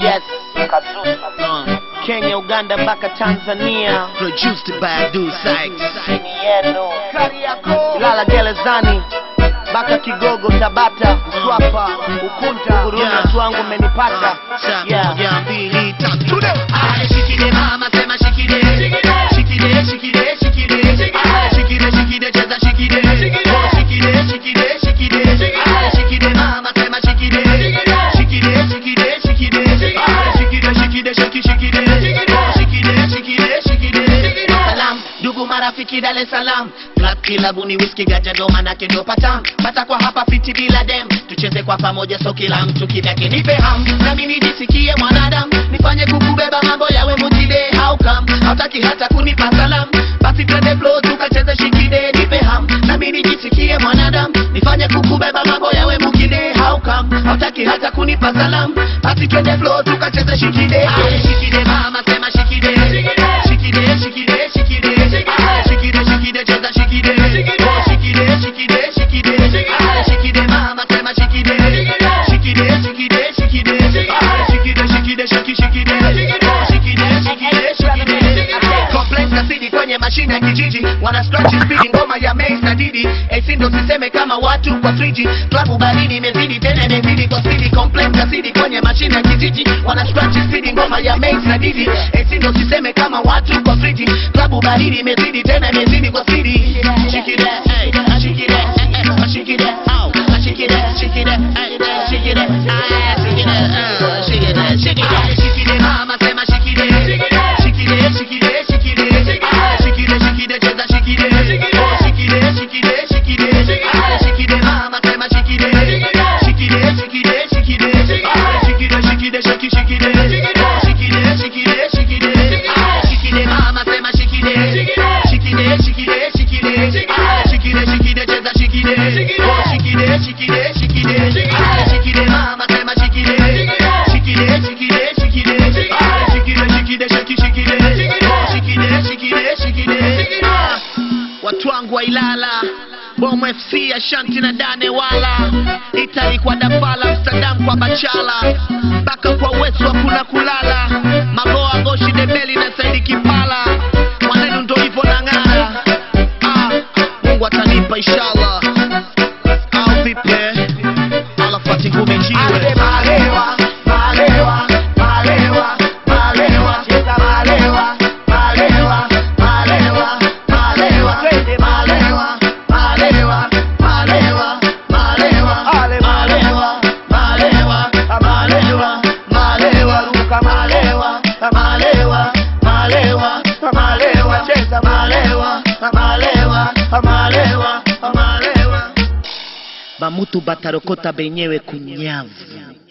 Yes, Kazuzu. Kenya, Uganda mpaka Tanzania. Produced by Du Sykes. Chini yenu. Ilala gerezani mpaka Kigogo, Tabata, Mswapa, Ukunta, Huruma, Yeah. Twangu umenipata. Saa Yeah. moja, mbili, tatu, leo. Aya, shikile mama, sema shikile. Shikile, shikile, shikile. Aya, shikile, shikile, cheza shikile. Oh, shikile, shikile, shikile. Aya, shikile mama, sema shikile. Shikile, shikile, shikile. Aya, shikile, shikile, shiki, shikile. Oh, shikile, shikile, shikile. Salam, ndugu marafiki Dar es Salaam Club kilabu ni whisky ganja ndo manake ndo patam Pata kwa hapa fiti bila dem Tucheze kwa pamoja so kila mtu kivyake nipe ham Nami nijisikie mwanadamu Nifanye kukubeba mambo yawe mutide How come? Hautaki hata kunipa salam Basi twende flow tukacheze shikide nipe ham Nami nijisikie mwanadamu Nifanye kukubeba mambo yawe mukide How come? Hautaki hata kunipa salam Basi twende flow tukacheze shikide Aye, Shikide mama sema shikide Shikide shikide shikide Aye, Shikide shikide cheza shikide Oh, Shikide shikide shikide Aye, Shikide mama sema shikide Shikide shikide shikide Aye, Shikide shikide shiki shikide Oh, Shikide shikide shikide Complex kasidi kwenye mashine ya kijiji wana scratch speed ngoma ya Mace na Didi AC ndo siseme kama watu kwa 3G klabu baridi imezidi tena imezidi kwa speed complex kasidi kwenye mashine ya kijiji wana scratch speed ngoma ya Mace na Didi AC ndo siseme kama watu kwa 3G klabu baridi imezidi tena imezidi kwa speed shake it hey shake it hey shake it out shake it shake it hey shake it ah shake it uh, shake it shake it shake it mama sema shake it shake it shake it shake it ah shake it shake it cheza shake it oh shake it shake it shake it ah shake it mama sema shake it shake it shake it shake it ah shake it shake it shake it shake it oh shake it shake it shake it ah shake it mama sema shake it shake it shake it shake it ah shake it shake it cheza shake it oh shake it shake it shake it ah shake it mama sema shake it shake it shake it shake it ah shake it shake it shake it shake it oh shake it shake it shake it ah watu wangu wa Ilala Bom FC Ashanti na Dane wala Itali kwa Dafala Amsterdam kwa Bachala mpaka kwa Wesu hakuna kulala Magoa Goshi Debeli na Saidi Kipala mwanenu ndo hivyo na ng'ara ah, Mungu atanipa inshallah au vipi alafati ngumi jiwe Ande malewa, malewa, malewa, malewa, cheza malewa, malewa, malewa, malewa, twende malewa, malewa, malewa, malewa, ale malewa, malewa, malewa, malewa, ruka malewa, malewa, malewa, malewa, cheza malewa, malewa, malewa, malewa. bamutu batarokota benyewe kunyavu